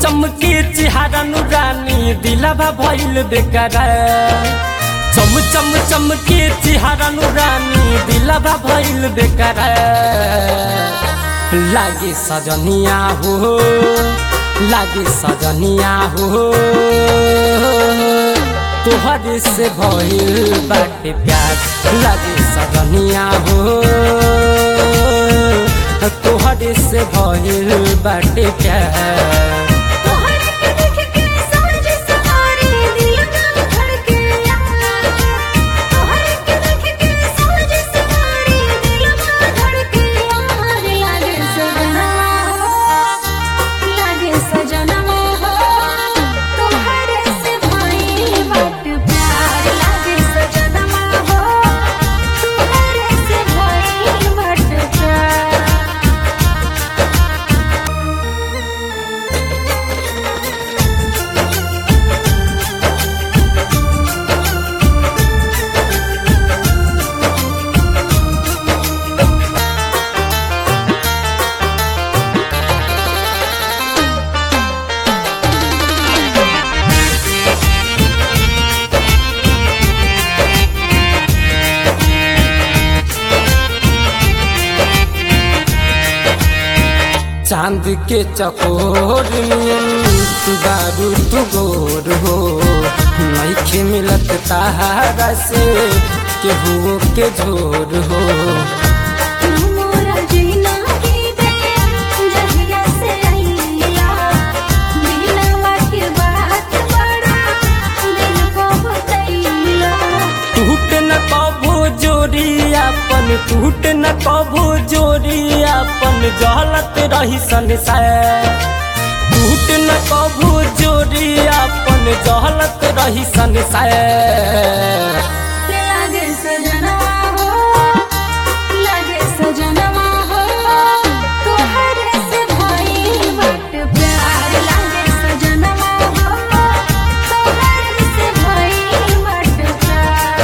चमके चिहारा नुरानी दिलवा भइल बेकार चम चम चमके चिहारा नुरानी दिलवा भइल बेकार लागे सजनिया हो लागे सजनिया हो तोहरे से भइल बाटे प्यार लागे सजनिया हो तोहरे से भइल बाटे प्यार तोहर के देख के सांझ सवारी दिल ना धड़केला तोहर के देख के सांझ सवारी दिल ना धड़केला लागे सजना लागे सजना हो तोहर से भाई बट प्यार लागे सजना हो तोहर से भाई बट प्यार चांद के चकोर में बारू तू गोर हो नईखे मिलत तारा से केहू के झोर हो मोरा जीना की दे जहिया से आईला दिलवा के बात बड़ा दिल को बतैला टूट न कबो जोड़ी अपन टूट न कबो जोड़ी अपन जहलत रही संसार टूट न कबो जोड़ी अपन जहलत रही संसार लागे सजना हो लागे सजना हो तोहरे से भाई बट प्यार लागे सजना हो तोहरे से भाई बट प्यार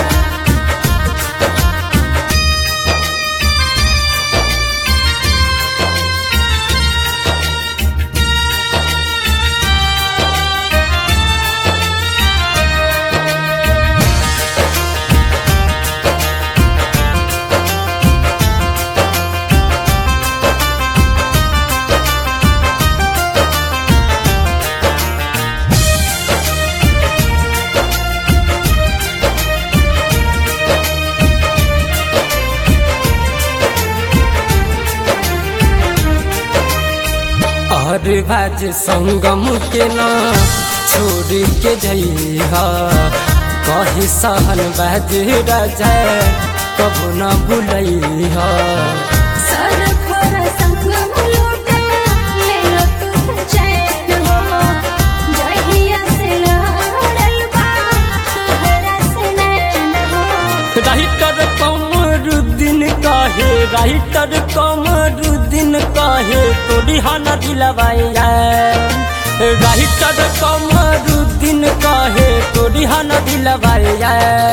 और बाज संगम के ना छोड़ के जइहा कही सहन बाज राजा कबू न भूलैहा सर खर संगम लूटा ले लो तू चैन हो जहिया से लड़ल बा तोहरा से नैन हो राइटर कमरुद्दीन कहे राइटर कमरुद्दीन कहे तोरी हन दिलवाया राइटर कमरुद्दीन कहे तोरी हन दिलवाया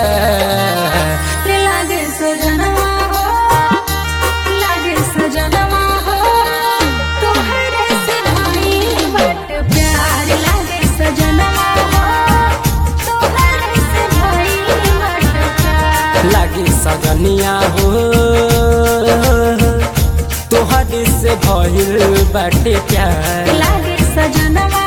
लागे सजनवा हो लागे सजनवा हो तोहरे से भाई बट प्यार लागे सजनवा हो तोहरे से भाई बट प्यार लागे सजनिया हो तोहरे से भइल बाटे प्यार लागे सजनवा